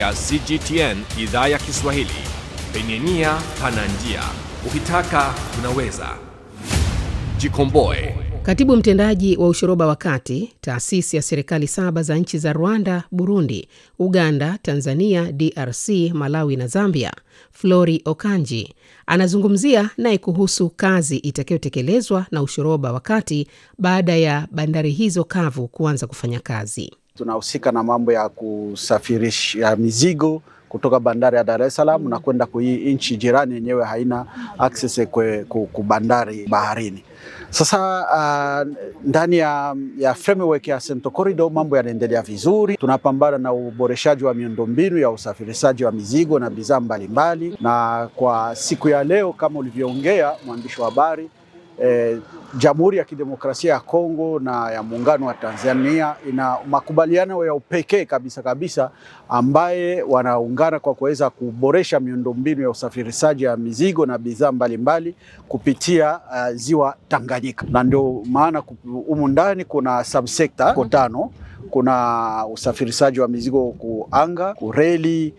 ya CGTN idhaa ya Kiswahili. Penye nia pana njia, ukitaka unaweza. Jikomboe. Katibu mtendaji wa ushoroba wa kati, taasisi ya serikali saba za nchi za Rwanda, Burundi, Uganda, Tanzania, DRC, Malawi na Zambia, Flori Okanji anazungumzia naye kuhusu kazi itakayotekelezwa na ushoroba wa kati baada ya bandari hizo kavu kuanza kufanya kazi. Tunahusika na mambo ya kusafirisha mizigo kutoka bandari ya Dar es Salaam na kwenda kwa hii nchi jirani yenyewe haina access kwe ku bandari baharini. Sasa uh, ndani ya, ya framework ya Central Corridor mambo yanaendelea vizuri. Tunapambana na uboreshaji wa miundombinu ya usafirishaji wa mizigo na bidhaa mbalimbali, na kwa siku ya leo kama ulivyoongea mwandishi wa habari eh, Jamhuri ya Kidemokrasia ya Kongo na ya Muungano wa Tanzania ina makubaliano ya upekee kabisa kabisa ambaye wanaungana kwa kuweza kuboresha miundombinu ya usafirishaji wa mizigo na bidhaa mbalimbali kupitia uh, ziwa Tanganyika, na ndio maana humu ndani kuna subsekta tano kuna usafirishaji wa mizigo kuanga, kureli,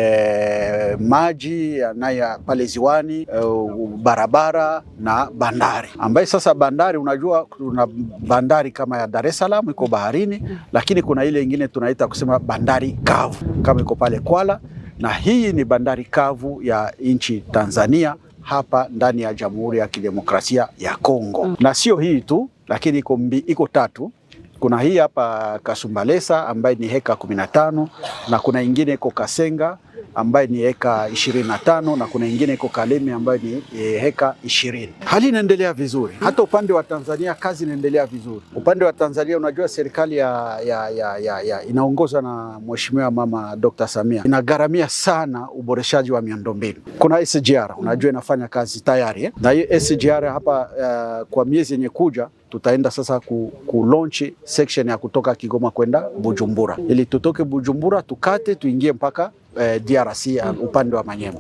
e, maji yanaya pale ziwani, e, barabara na bandari, ambaye sasa bandari, unajua kuna bandari kama ya Dar es Salaam iko baharini, lakini kuna ile ingine tunaita kusema bandari kavu kama iko pale Kwala, na hii ni bandari kavu ya nchi Tanzania hapa ndani ya Jamhuri ya Kidemokrasia ya Kongo, na sio hii tu, lakini iko iko tatu kuna hii hapa Kasumbalesa ambaye ni heka kumi na tano na kuna ingine iko Kasenga ambaye ni heka ishirini na tano na kuna ingine iko Kalemi ambayo ni e, heka ishirini. Hali inaendelea vizuri, hata upande wa Tanzania kazi inaendelea vizuri. Upande wa Tanzania unajua serikali ya, ya, ya, ya, ya inaongozwa na Mheshimiwa Mama Dr. Samia inagharamia sana uboreshaji wa miundombinu. Kuna SGR unajua inafanya kazi tayari eh? na hiyo SGR hapa uh, kwa miezi yenye kuja tutaenda sasa ku, ku launch section ya kutoka Kigoma kwenda Bujumbura, ili tutoke Bujumbura tukate tuingie mpaka eh, DRC upande wa Manyema.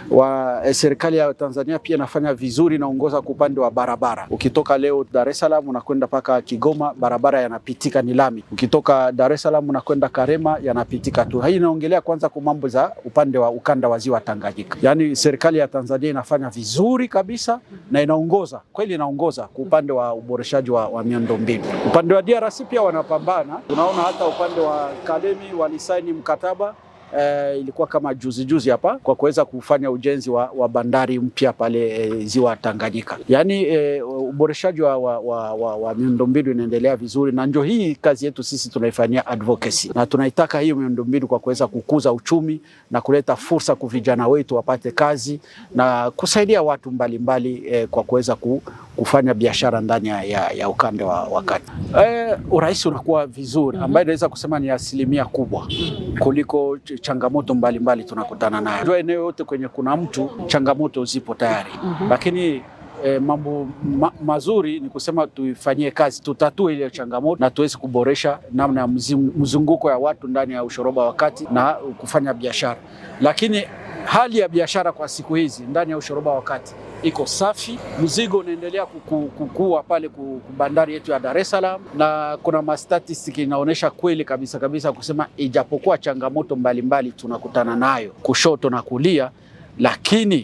Wa eh, serikali ya Tanzania pia inafanya vizuri, inaongoza kwa upande wa barabara. Ukitoka leo Dar es Salaam unakwenda mpaka Kigoma, barabara yanapitika ni lami. Ukitoka Dar es Salaam unakwenda Karema, yanapitika tu. Hii inaongelea kwanza kwa mambo za upande wa ukanda wa ziwa Tanganyika. Yaani serikali ya Tanzania inafanya vizuri kabisa na inaongoza kweli, inaongoza kwa upande wa uboreshaji wa, wa miundombinu. Upande wa DRC pia wanapambana. Unaona hata upande wa Kalemi walisaini mkataba Uh, ilikuwa kama juzi juzi hapa kwa kuweza kufanya ujenzi wa, wa bandari mpya pale e, ziwa Tanganyika. Yaani e, uboreshaji wa, wa, wa, wa, wa miundombinu inaendelea vizuri, na ndio hii kazi yetu sisi tunaifanyia advocacy, na tunaitaka hiyo miundombinu kwa kuweza kukuza uchumi na kuleta fursa kwa vijana wetu wapate kazi na kusaidia watu mbalimbali mbali, e, kwa kuweza ku, kufanya biashara ndani ya, ya, ya ukanda wa, wa kati. E, urahisi unakuwa vizuri, ambayo inaweza kusema ni asilimia kubwa kuliko changamoto mbalimbali tunakutana nayo. Jua eneo yote kwenye kuna mtu changamoto zipo tayari mm -hmm. Lakini eh, mambo ma, mazuri ni kusema tuifanyie kazi, tutatue ile changamoto na tuweze kuboresha namna ya mzunguko ya watu ndani ya ushoroba wa kati na kufanya biashara. Lakini hali ya biashara kwa siku hizi ndani ya ushoroba wa kati iko safi, mzigo unaendelea kukua pale bandari yetu ya Dar es Salaam, na kuna mastatistiki inaonyesha kweli kabisa kabisa kusema ijapokuwa changamoto mbalimbali mbali tunakutana nayo kushoto na kulia, lakini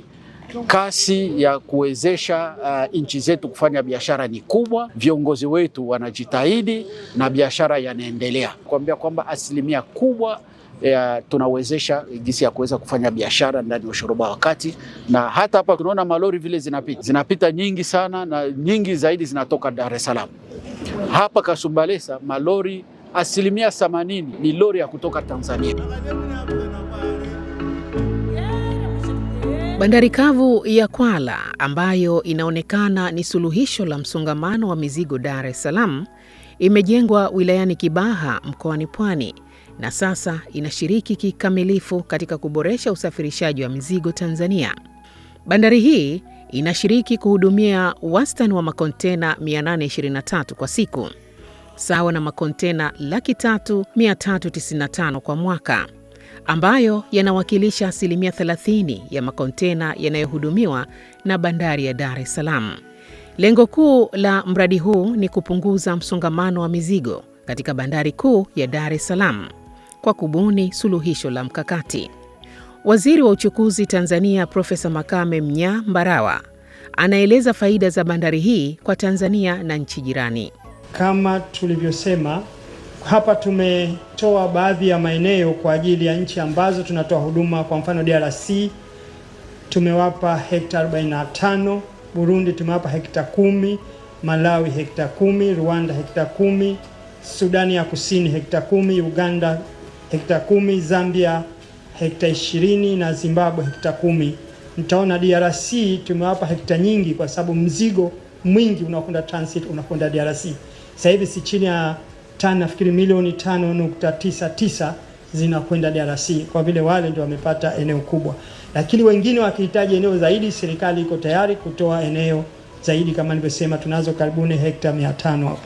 kasi ya kuwezesha uh, nchi zetu kufanya biashara ni kubwa. Viongozi wetu wanajitahidi na biashara yanaendelea, kuambia kwamba asilimia kubwa ya tunawezesha jinsi ya kuweza kufanya biashara ndani ya ushoroba wa kati, na hata hapa tunaona malori vile zinapita zinapita nyingi sana, na nyingi zaidi zinatoka Dar es Salaam. Hapa Kasumbalesa malori asilimia themanini ni lori ya kutoka Tanzania. Bandari kavu ya Kwala ambayo inaonekana ni suluhisho la msongamano wa mizigo Dar es Salaam imejengwa wilayani Kibaha mkoani Pwani na sasa inashiriki kikamilifu katika kuboresha usafirishaji wa mizigo Tanzania. Bandari hii inashiriki kuhudumia wastani wa makontena 823 kwa siku, sawa na makontena laki tatu 395 kwa mwaka, ambayo yanawakilisha asilimia 30 ya makontena yanayohudumiwa na bandari ya Dar es Salaam. Lengo kuu la mradi huu ni kupunguza msongamano wa mizigo katika bandari kuu ya Dar es Salaam kwa kubuni suluhisho la mkakati. Waziri wa uchukuzi Tanzania Profesa Makame Mnyaa Mbarawa anaeleza faida za bandari hii kwa Tanzania na nchi jirani. Kama tulivyosema hapa, tumetoa baadhi ya maeneo kwa ajili ya nchi ambazo tunatoa huduma. Kwa mfano DRC tumewapa hekta 45, Burundi tumewapa hekta kumi, Malawi hekta kumi, Rwanda hekta kumi, Sudani ya Kusini hekta kumi, Uganda hekta kumi, Zambia hekta ishirini na Zimbabwe hekta kumi. Mtaona DRC tumewapa hekta nyingi kwa sababu mzigo mwingi unakwenda transit unakwenda DRC. Sasa hivi si chini ya tani nafikiri milioni 5.99 zinakwenda DRC kwa vile wale ndio wamepata eneo kubwa, lakini wengine wakihitaji eneo zaidi, serikali iko tayari kutoa eneo zaidi. Kama nilivyosema, tunazo karibuni hekta 500 hapo,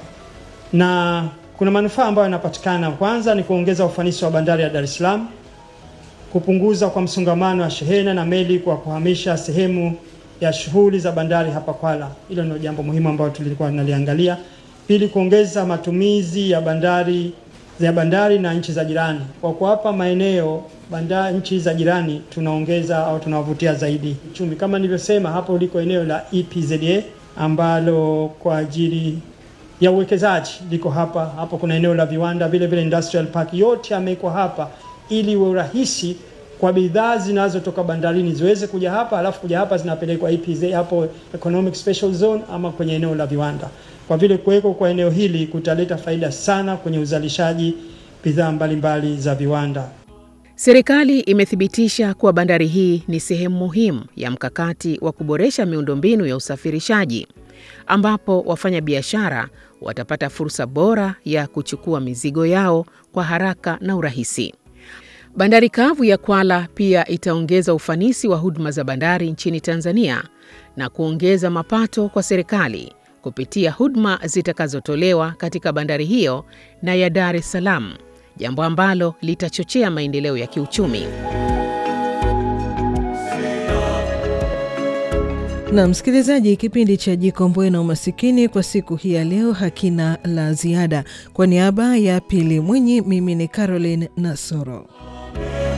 na kuna manufaa ambayo yanapatikana. Kwanza ni kuongeza ufanisi wa bandari ya Dar es Salaam, kupunguza kwa msongamano wa shehena na meli kwa kuhamisha sehemu ya shughuli za bandari hapa Kwala. Hilo ndio jambo muhimu ambalo tulikuwa tunaliangalia. Pili, kuongeza matumizi ya bandari ya bandari na nchi za jirani. Kwa kuwapa maeneo bandari nchi za jirani, tunaongeza au tunawavutia zaidi uchumi. Kama nilivyosema, hapo liko eneo la EPZA ambalo kwa ajili ya uwekezaji liko hapa. Hapo kuna eneo la viwanda, vile vile industrial park, yote yamewekwa hapa ili iwe urahisi kwa bidhaa zinazotoka bandarini ziweze kuja hapa, alafu kuja hapa zinapelekwa EPZ hapo economic special zone ama kwenye eneo la viwanda. Kwa vile kuweko kwa eneo hili kutaleta faida sana kwenye uzalishaji bidhaa mbalimbali za viwanda. Serikali imethibitisha kuwa bandari hii ni sehemu muhimu ya mkakati wa kuboresha miundombinu ya usafirishaji ambapo wafanyabiashara watapata fursa bora ya kuchukua mizigo yao kwa haraka na urahisi. Bandari kavu ya Kwala pia itaongeza ufanisi wa huduma za bandari nchini Tanzania na kuongeza mapato kwa serikali kupitia huduma zitakazotolewa katika bandari hiyo na ya Dar es Salaam, jambo ambalo litachochea maendeleo ya kiuchumi. Na msikilizaji, kipindi cha Jikomboe na Umasikini kwa siku hii ya leo hakina la ziada. Kwa niaba ya Pili Mwinyi, mimi ni Caroline Nasoro.